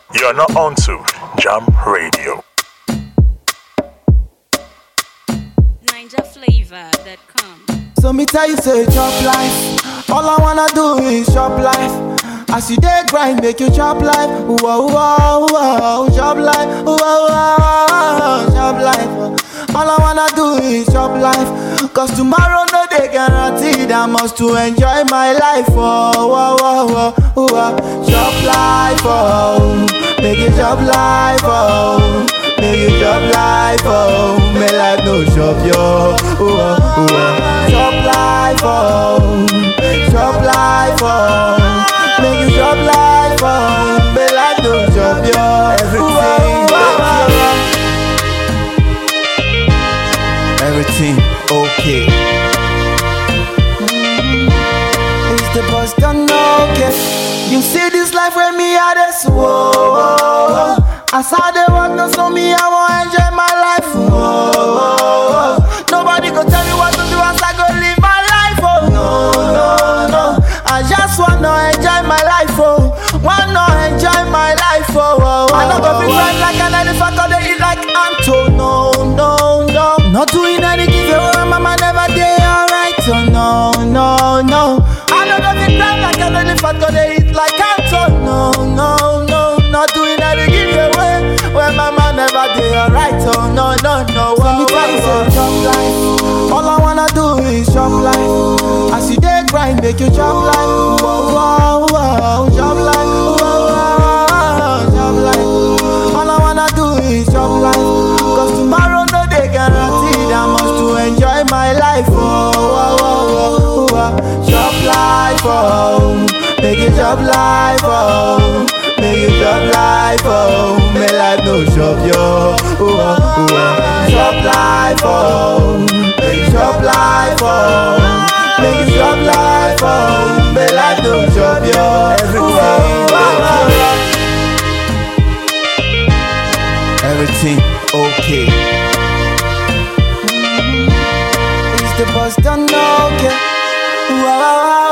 You're not on to Jam Radio. NinjaFlavor.com. So me tell you say chop life. All I wanna do is chop life. As you dey grind, make you chop life. Whoa, whoa, whoa, chop life. Whoa, whoa, chop life. All I wanna do is chop life. Cause tomorrow no day guaranteed. I must to enjoy my life. Oh, whoa, whoa, whoa, whoa. Chop life, oh. Make you chop life, oh. Make you chop life, oh. May life no chop yo. Oh, oh, oh. Chop life, oh. Chop life, oh. Make you chop life, oh. May life no chop yo. Everything, Everything okay. Is the bus done okay? You see this life with me, I just whoa, whoa. As I dey walk, no so me, I want enjoy my life. Whoa, whoa. Nobody go tell me what to do as I go live my life. Oh no, no, no. I just wanna enjoy my life. Oh, wanna enjoy my life. Oh, oh, oh I don't go be fine like an elephant, or they eat like Anto. No, no, no. Not doing anything, oh, my mama never did alright. Oh no, no, no. I don't go be crying like an elephant, or they eat like Anto. No, no, no. Not doing anything, give away. When my mama never did alright. Oh no, no, no. So me tell you, say, chop life. All I wanna do is chop life. As you dey grind, make you chop life. Whoa, whoa, whoa, chop life. Whoa, whoa, chop life. All I wanna do is chop life. Cause tomorrow no day guaranteed. I must to enjoy my life. Oh, whoa, whoa, whoa, whoa. chop life. Oh, make you chop life. Oh. Make you chop life, oh May life no chop yo oh, oh, oh. Chop life, oh Make you chop life, oh Make you chop life, oh May life no chop yo Everything, Everything okay Is the bus done okay? Wow, wow, wow.